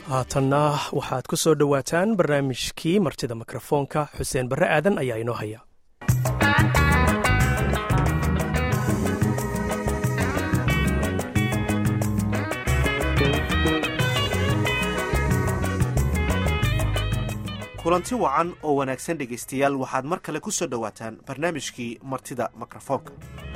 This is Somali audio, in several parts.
haatanna waxaad ku soo dhowaataan barnaamijkii martida mikrofoonka xuseen barre aadan ayaa inoo haya kulanti wacan oo wanaagsan dhegaystayaal waxaad mar kale ku soo dhowaataan barnaamijkii martida mikrofoonka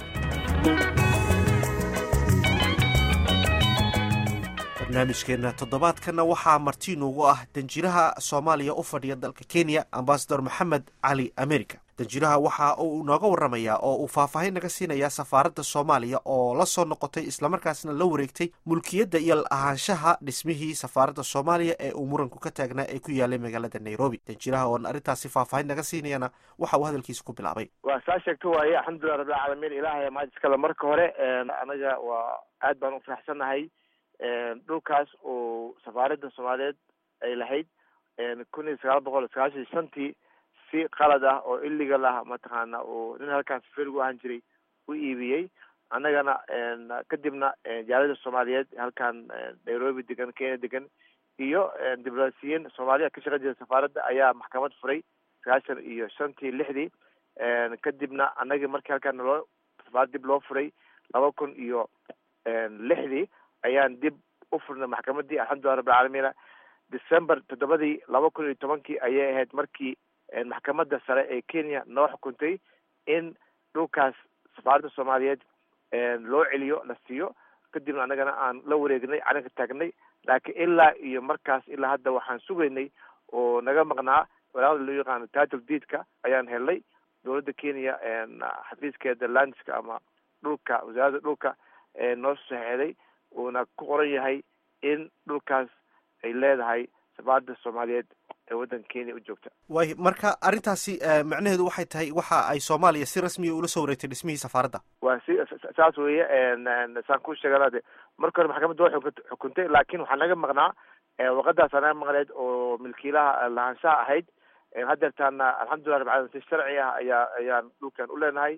barnaamijkeenna toddobaadkanna waxaa marti inuugu ah danjiraha soomaaliya u fadhiya dalka kenya ambasador maxamed cali america danjiraha waxa uu nooga waramayaa oo uu faahfaahin naga siinayaa safaaradda soomaaliya oo la soo noqotay islamarkaasna la wareegtay mulkiyadda iyo ahaanshaha dhismihii safaaradda soomaaliya ee uu muranku ka taagnaa ee ku yaalay magaalada nairobi danjiraha oon arrintaasi faahfaahin naga siinayana waxa uu hadalkiisa ku bilaabay waa saa sheegto waaye alxamdulilah rabbilcaalamiin ilaahay maadiskale marka hore anaga waa aad baan u faraxsannahay dhulkaas oo safaaradda soomaaliyeed ay lahayd kun iyo sagaal boqol sagaashan iyo shantii si qalad ah oo illegal ah mataqaana oo nin halkaas ferigu ahaan jiray u iibiyey annagana kadibna jaalada soomaaliyeed halkan nairobi degan kenya degan iyo diblomaasiyiin soomaaliya ka shaqan jira safaaradda ayaa maxkamad furay sagaashan iyo shantii lixdii kadibna annagii markii halkaan naloo safaarad dib loo furay laba kun iyo lixdii ayaan dib u furnay maxkamadii alxamdulilah rabbilcaalamiina december toddobadii laba kun iyo tobankii ayay ahayd markii maxkamadda sare ee kenya noo xukuntay in dhulkaas safaaradda soomaaliyeed loo celiyo la siiyo kadibna annagana aan la wareegnay calanka taagnay laakiin ilaa iyo markaas ilaa hadda waxaan sugaynay oo naga maqnaa walaaqda loo yaqaano title deedka ayaan helnay dowladda kenya xafiiskeeda landska ama dhulka wasaaradda dhulka noo saxeeday uuna ku qoran yahay in dhulkaas ay leedahay safaaradda soomaaliyeed ee waddanka kenya u joogta waay marka arrintaasi macnaheedu waxay tahay waxa ay soomaaliya si rasmiya ula soo wareegtay dhismihii safaaradda waa si saas weeye saan ku sheegana de marka hore maxkamadda waa xukuntay laakiin waxaa naga maqnaa warqadaasa naga maqneed oo milkiilaha lahaanshaha ahayd haddeertaana alxamdulillah rabbi alamin si sharci ah ayaa ayaan dhulkan u leenahay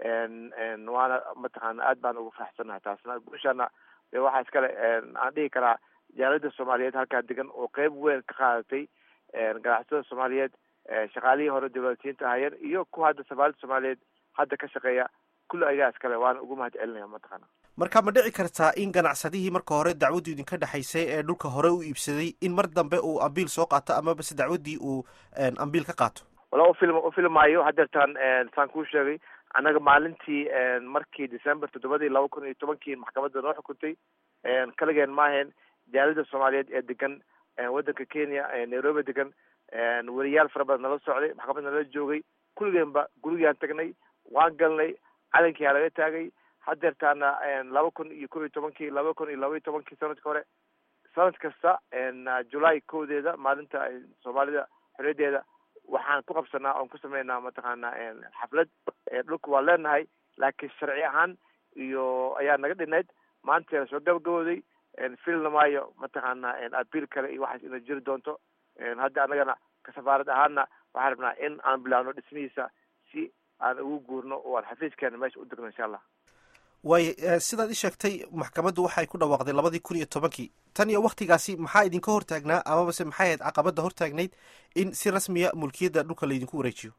waana mataqaana aad baan ugu faraxsannahay taasna guushaana de waxaa iskale aan dhihi karaa jaalada soomaaliyeed halkaa degan oo qeyb weyn ka qaadatay ganacsatada soomaaliyeed shaqaalihii hore diblomaasiyiinta ahaayeen iyo kuwa hadda safaaradda soomaaliyeed hadda ka shaqeeya kulli ayagaa iskale waana ugu mahad celinaya mataqaana marka ma dhici kartaa in ganacsadihii marka hore dacwaddu idinka dhexaysay ee dhulka hore u iibsaday in mar dambe uu ambiil soo qaato amaba se dacwaddii uu ambiil ka qaato wala ufil ufilmaayo haddeertaan saan kuu sheegay annaga maalintii markii december toddobadii laba kun iyo tobankii maxkamadda noo xukuntay kaligeen maahayn jaalada soomaaliyeed ee degan waddanka kenya nairobi degan weriyaal fara badan nala socday maxkamad nala joogay kulligeenba gurigaan tagnay waan galnay calankiyaa laga taagay haddeertaana laba kun iyo kob iyo tobankii laba kun iyo laba iyo tobankii sanadka hore sanad kasta julaay kowdeeda maalinta soomaalida xorriyadeeda waxaan ku qabsanaa oon ku sameynaa mataqaana xaflad dhulka waa leenahay laakiin sharci ahaan iyo ayaa naga dhinayd maanta soo gabagabooday filna maayo mataqaana abiil kale iyo waxaas ina jiri doonto hadda annagana ka safaarad ahaana waxaan rabnaa in aan bilaabno dhismihiisa si aan ugu guurno oo aan xafiiskeena meesha u degno insha allah waayo sidaad i sheegtay maxkamaddu waxay ku dhawaaqday labadii kun iyo tobankii tan iyo waktigaasi maxaa idinka hortaagnaa amabase maxay ahayd caqabadda hortaagnayd in si rasmiya mulkiyadda dhulka laydinku wareejiyo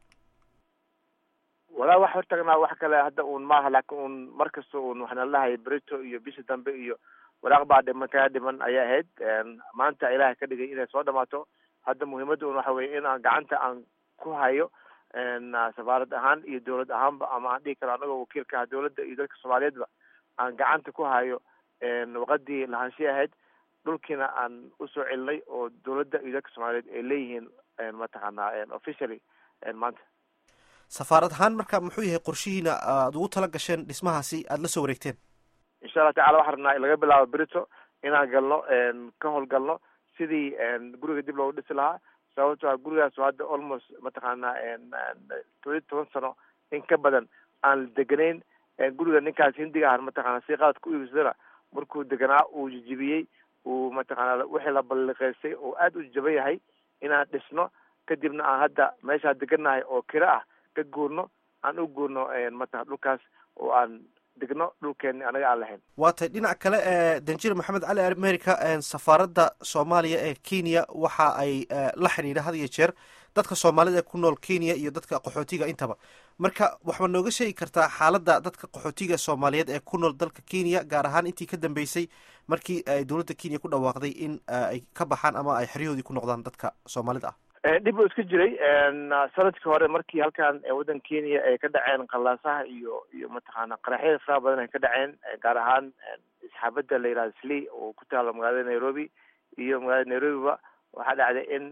walaa wax hortaagnaa wax kale hadda un maaha laakin un mar kasta un waxaana lahay brito iyo bisha dambe iyo walaaq baa dhiman kaa dhiman ayay ahayd maanta ilaahay ka dhigay inay soo dhamaato hadda muhiimadda un waxa weye in aan gacanta aan ku hayo safaarad ahaan iyo dowlad ahaanba ama aan dhihi karo anagoo wakiilka ah dowladda iyo dadka soomaaliyeedba aan gacanta ku hayo waqadii lahaanshihi ahayd dhulkiina aan usoo celinay oo dowladda iyo dadka soomaaliyeed ay leeyihiin mataqaana officially maanta safaarad ahaan marka muxuu yahay qorshihiina aada ugu tala gasheen dhismahaasi aada la soo wareegteen insha allah tacala waxaan rabnaa laga bilaabo brito inaan galno ka howlgalno sidii guriga dib loogu dhisi lahaa sababto a gurigaas hadda almost mataqaana todobiyi toban sano in ka badan aan deganayn guriga ninkaas hindiga ah mataqaana si qalad ku iibsadana markuu deganaa uu jijibiyey uu mataqaana wixii la balliqeystay oo aada u jaban yahay inaan dhisno kadibna aan hadda meeshaan degannahay oo kiro ah ka guurno aan u guurno mata dhulkaas oo aan degno dhulkeeni anaga aan lahayn waa tay dhinac kale danjir maxamed cali america safaaradda soomaaliya ee kenya waxa ay la xidhiidha had iyo jeer dadka soomaalida ee ku nool kenya iyo dadka qaxootiga intaba marka waxba nooga sheegi kartaa xaaladda dadka qaxootiga soomaaliyeed ee ku nool dalka kenya gaar ahaan intii ka dambeysay markii ay dowladda kenya ku dhawaaqday in ay ka baxaan ama ay xeryahoodii ku noqdaan dadka soomaalida ah dhib uu iska jiray sanadkii hore markii halkan waddan kenya ay ka dhaceen qallaasaha iyo iyo mataqaana qaraxyada faraha badan ay ka dhaceen gaar ahaan isxaabadda la yihahdo sli oo ku taalo magaalada nairobi iyo magaalada nairobiba waxaa dhacday in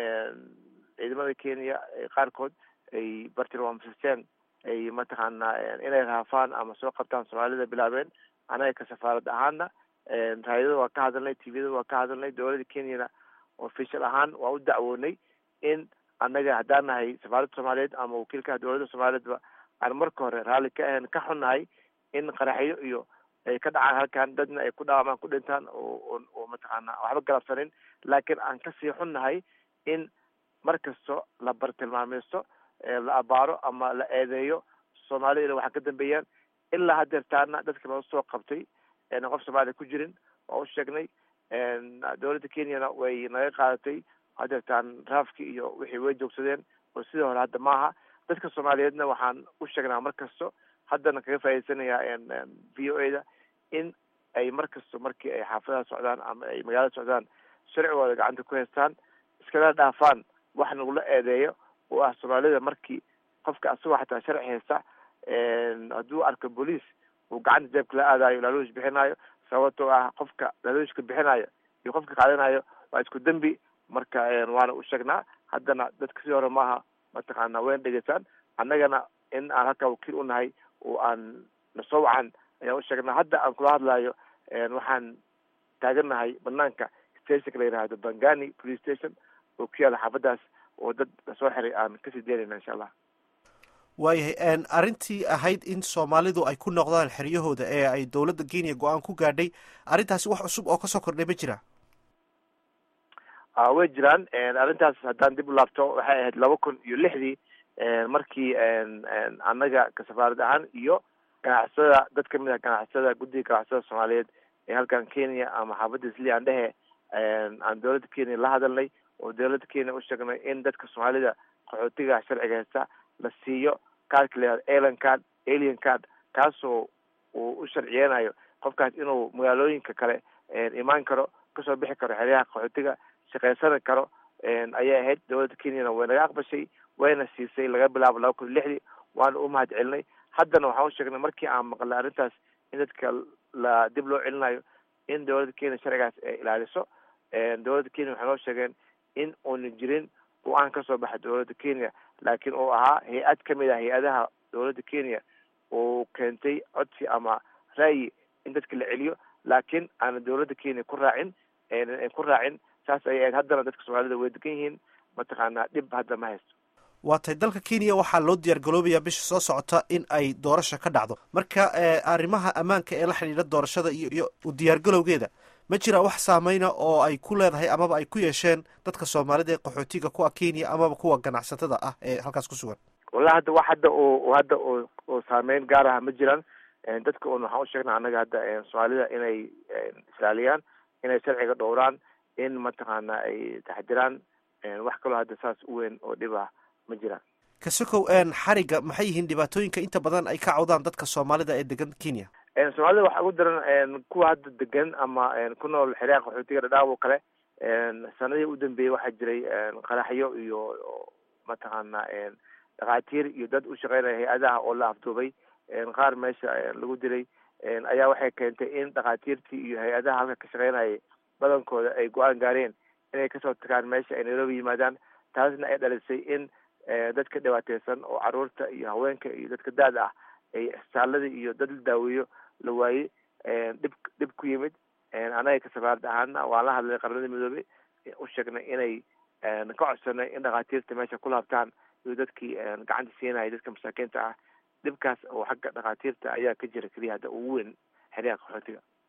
ciidamada kenya qaarkood ay bartilmaamsisteen ay mataqaana inay raafaan ama soo qabtaan soomaalida bilaabeen anaga ka safaarad ahaana raayadada waa ka hadalnay tviyada waa ka hadalnay dowladda kenyana official ahaan waa u dacwoonay in annaga haddaan nahay safaaradda soomaaliyeed ama wakiilkaha dowladda soomaaliyeedba aan marka hore raalli ka ahayn ka xunnahay in qaraxyo iyo ay ka dhacaan halkan dadna ay ku dhaawamaan ku dhintaan oo oo mataqaana waxba galabsanin laakiin aan kasii xunnahay in mar kasto la bartilmaameysto la abaaro ama la eedeeyo soomaalida ina waxa ka dambeeyaan ilaa hadeertaana dadka loo soo qabtay eena qof soomaaliya ku jirin waa u sheegnay dowladda kenyana way naga qaadatay hadeertaan raafki iyo wixii way joogsadeen oo sidii hore hadda maaha dadka soomaaliyeedna waxaan u sheegnaa mar kasto haddana kaga faa'idaysanayaa v o a da in ay mar kasto markii ay xaafadaha socdaan ama ay magaalada socdaan sharcigooda gacanta ku haystaan iskala dhaafaan wax nagula eedeeyo oo ah soomaalida markii qofka asagoo xataa sharci haysta hadduu arko booliis uu gacanta jeebka la aadayo laaluush bixinayo sababtoo ah qofka laaluushka bixinayo iyo qofka qaadanayo waa isku dembi marka waana u sheegnaa haddana dadka sidii hore maaha mataqaana wayna dhegeystaan annagana in aan halkaa wakiil u nahay oo aan nasoo wacan ayaan u sheegnaa hadda aan kula hadlayo waxaan taagannahay banaanka stationka la yihahdo bangani police station oo ku yaala xaafadaas oo dad lasoo xiray aan kasii deynayna insha allah waayahay arrintii ahayd in soomaalidu ay ku noqdaan xeryahooda ee ay dowladda kenya go-aan ku gaadhay arrintaasi wax cusub oo kasoo kordhay ma jira way jiraan arrintaas haddaan dib u laabto waxay ahayd laba kun iyo lixdii markii annaga ka safaarad ahaan iyo ganacsada dad kamid ah ganacsada guddiga ganacsada soomaaliyeed ee halkan kenya ama xaafadda isli aan dhehe aan dowladda kenya la hadalnay oo dowladda kenya u sheegnay in dadka soomaalida qaxootiga sharciga haysta la siiyo kaarka la yihahdo alien card alien card kaasoo uu u sharciyeynayo qofkaas inuu magaalooyinka kale imaan karo kasoo bixi karo xeryaha qaxootiga shaqaysani karo ayay ahayd dowladda kenyana way naga aqbashay wayna siisay laga bilaabo laba kun iyo lixdii waana u mahad celinay haddana waxaan u sheegnay markii aan maqlay arrintaas in dadka la dib loo celinayo in dowladda kenya sharcigaas ay ilaaliso dowladda kenya waxay noo sheegeen in uuna jirin go-aan kasoo baxa dowladda kenya laakiin uu ahaa hay-ad kamid ah hay-adaha dowladda kenya uu keentay codsi ama ra'yi in dadka la celiyo laakiin aana dowladda kenya ku raacin ku raacin saas ayay ahayd haddana dadka soomaalida way degan yihiin mataqaanaa dhib hadda ma haysto waa tay dalka kenya waxaa loo diyaar galoobayaa bisha soo socota in ay doorasha ka dhacdo marka arrimaha ammaanka ee la xidhiidha doorashada iyo iyo u diyaargalowgeeda ma jira wax saameyna oo ay ku leedahay amaba ay ku yeesheen dadka soomaalida ee qaxootiga kuwa kenya amaba kuwa ganacsatada ah ee halkaas ku sugan wallahi hadda wax hadda oo hadda oo oo saameyn gaar aha ma jiraan dadka un waxaan u sheegnaa annaga hadda soomaalida inay islaaliyaan inay sharciga dhowraan in mataqaana ay taxdiraan wax kaloo hadda saas u weyn oo dhib ah ma jiraan kasokow xariga maxay yihiin dhibaatooyinka inta badan ay ka cawdaan dadka soomaalida ee degan kenya soomaalida waxaa ugu daran kuwa hadda degan ama ku nool xeryaha qaxootiga dhadhaab oo kale sanadii u dambeeyey waxaa jiray qaraxyo iyo mataqaana dhakhaatiir iyo dad u shaqeynaya hay-adaha oo la afduubay qaar meesha lagu dilay ayaa waxay keentay in dhakhaatiirtii iyo hay-adaha halka ka shaqeynayay badankooda ay go-aan gaareen inay kasoo tagaan meesha ay nairobi yimaadaan taasna ay dhalisay in dadka dhibaateysan oo caruurta iyo haweenka iyo dadka daad ah ay isbitaalada iyo dad la daaweeyo la waayey dhib dhib ku yimid anaga ka safaarad ahaana waan la hadlay qaramada midoobey u sheegnay inay ka codsanay in dhakhaatiirta meesha ku laabtaan iyo dadkii gacanta siinaya dadka masaakiinta ah dhibkaas oo xagga dhakhaatiirta ayaa ka jira keliya hadda ugu weyn xeryaha qaxootiga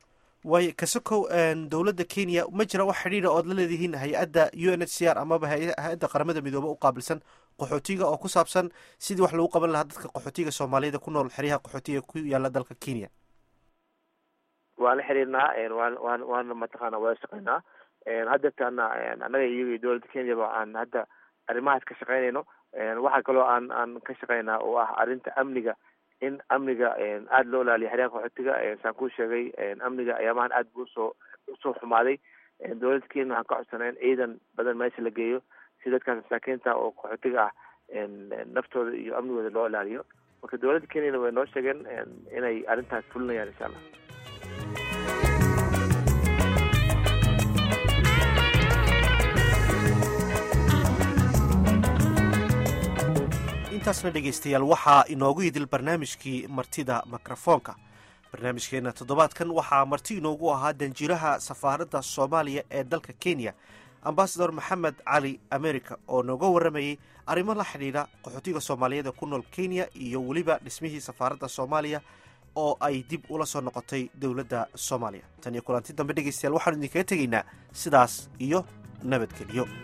waayo kasokow dowladda kenya ma jira wax xidhiidha ood la leedihiin hay-adda u n h c r amaba hay-adda qaramada midoobe u qaabilsan qaxootiga oo ku saabsan sidii wax lagu qaban lahaa dadka qaxootiga soomaaliyada ku nool xeryaha qaxootiga ku yaala dalka kenya waan la xiriirnaa waan waan waana mataqaana wada shaqeynaa haddeertaana annaga iyaga iyo dowladda kenyaba aan hadda arrimahaas ka shaqeynayno waxaa kaloo aan aan ka shaqeynaa oo ah arrinta amniga in amniga aada loo ilaaliyo xeryaha qaxootiga saan kuu sheegay amniga ayaamahan aad buu usoo usoo xumaaday dowladda kenya waxaan ka codsanay in ciidan badan meesha la geeyo si dadkaas masaakiinta oo qaxootiga ah naftooda iyo amnigooda loo ilaaliyo marka dowladda kenyana way noo sheegeen inay arrintaas fulinayaan insha allah intaasna dhegaystayaal waxaa inoogu idil barnaamijkii martida mikrofoonka barnaamijkeena toddobaadkan waxaa marti inoogu ahaa danjiraha safaaradda soomaaliya ee dalka kenya ambasador maxamed cali america oo nooga warramayey arrimo la xidhiidha qaxootiga soomaaliyeed ku nool kenya iyo weliba dhismihii safaaradda soomaaliya oo ay dib ula soo noqotay dowladda soomaaliya tan iyo kulanti dambe dhegaystayaal waxaanu idinkaga tegaynaa sidaas iyo nabadgelyo